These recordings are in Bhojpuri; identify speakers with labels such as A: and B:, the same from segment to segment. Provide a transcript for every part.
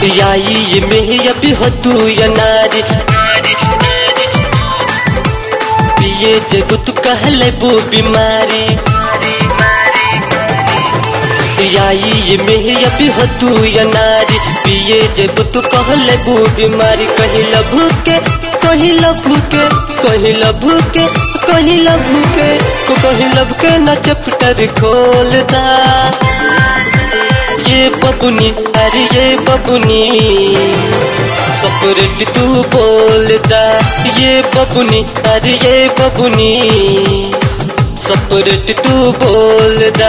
A: याई में अभी हो तू या नारी पिए जब तू कहले बू बीमारी याई में अभी हो तू या नारी पिए जब तू कहले बू बीमारी कहीं लभू के कहीं लभू के कहीं लभू के कहीं लभू के को कहीं लब के न चैप्टर खोलता ये बबुनी अरे ये बबुनी सपरेट तू बोलता ये बबुनी अरे ये बबुनी सपरेट तू बोलता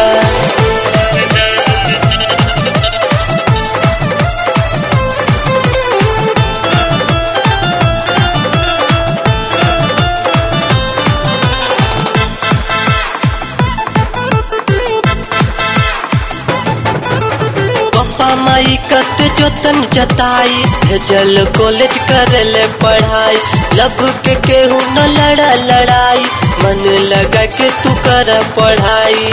A: पप्पा माई कत जोतन जताई भेजल कॉलेज करले पढ़ाई लब के केहू न लड़ा लड़ाई मन लगा के तू कर पढ़ाई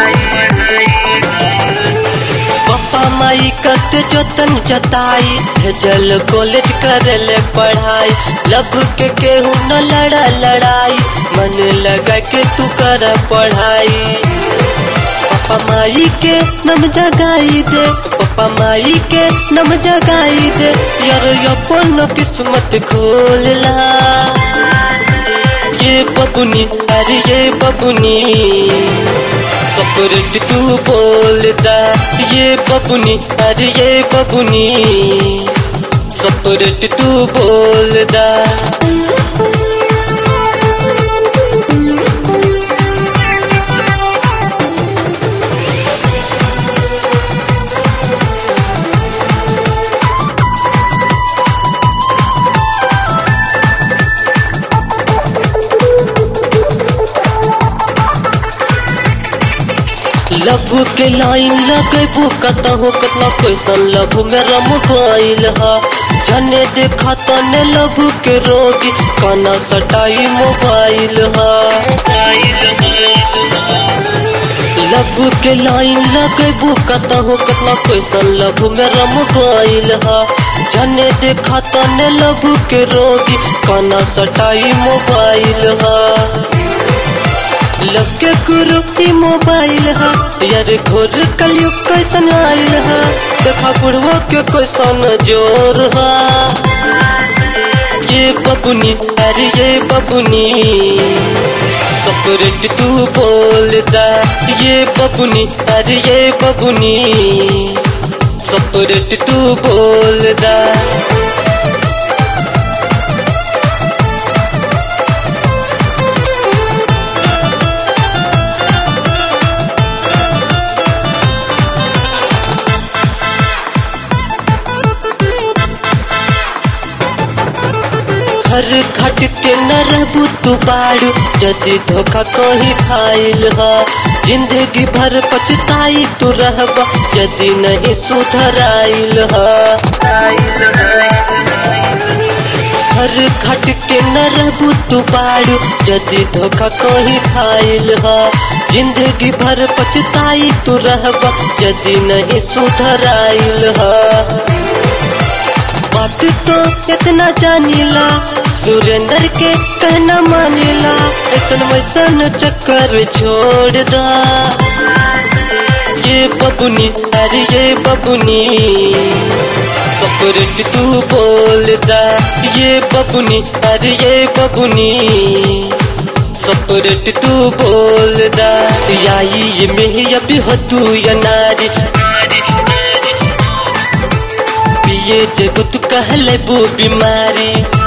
A: पप्पा माई कत जोतन जताई भेजल कॉलेज करले पढ़ाई लब के केहू न लड़ा लड़ाई मन लगा के तू कर पढ़ाई पप्पा माई के नम जगाई दे पप्पा माई के नम जगाई दे यार अपन किस्मत खोलला ये बबुनी अरे ये बबुनी सपरेट तू बोलता ये बबुनी अरे ये बबुनी सपरेट तू बोलता लभु के लाइन लगेबू कतहु कतना कैसन लभु में रम गईल ह जने देखा तने लभु के रोगी काना सटाई मोबाइल ह लभु के लाइन लगेबू कतहु कतना कैसन लभु में रम गईल ह जने देखा तने लभु के रोगी काना सटाई मोबाइल ह लगे गुरु की मोबाइल है यार घोर कलयुग कैसन आयल है देखा बुढ़वा के कैसन जोर है ये बबुनी अरे ये बबुनी सपरेट तू बोलता ये बबुनी अरे ये बबुनी सपरेट तू बोलता घर घट के न रहबू तू बाड़ू जदि धोखा कहीं खाइल ह जिंदगी भर पछताई तू रहब जदि नहीं सुधराइल ह घर घट के न रहबू तू बाड़ू जदि धोखा कहीं खाइल ह जिंदगी भर पछताई तू रहब जदि नहीं सुधराइल ह बात तो इतना जानीला सुरेंद्र के कहना मानेला ऐसन वैसन चक्कर छोड़ दा ये बबुनी अरे ये बबुनी सपरेट तू बोलता ये बबुनी अरे ये बबुनी सपरेट तू बोलता याई में अभी हो तू या नारी पिए जब तू कहले बू बीमारी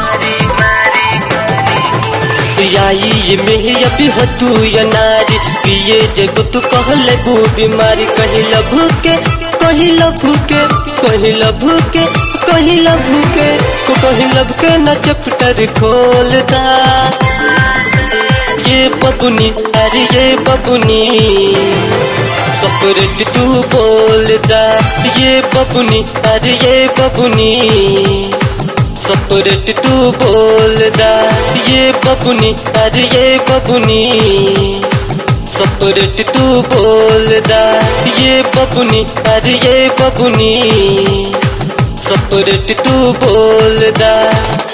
A: याई में अभी हो तू या नारी पिए जब तू कहले बू बीमारी कहीं लभू के कहीं लभू के कहीं लभू के कहीं लभू के को कहीं लब के न चैप्टर खोलता ये बबुनी अरे ये बबुनी सपरेट तू बोलता ये बबुनी अरे ये बबुनी सपरेट तू बोलता ये बबुनी अरे ये बबुनी सपरेट तू बोलता ये बबुनी अरे ये बबुनी सपरेट तू बोल दा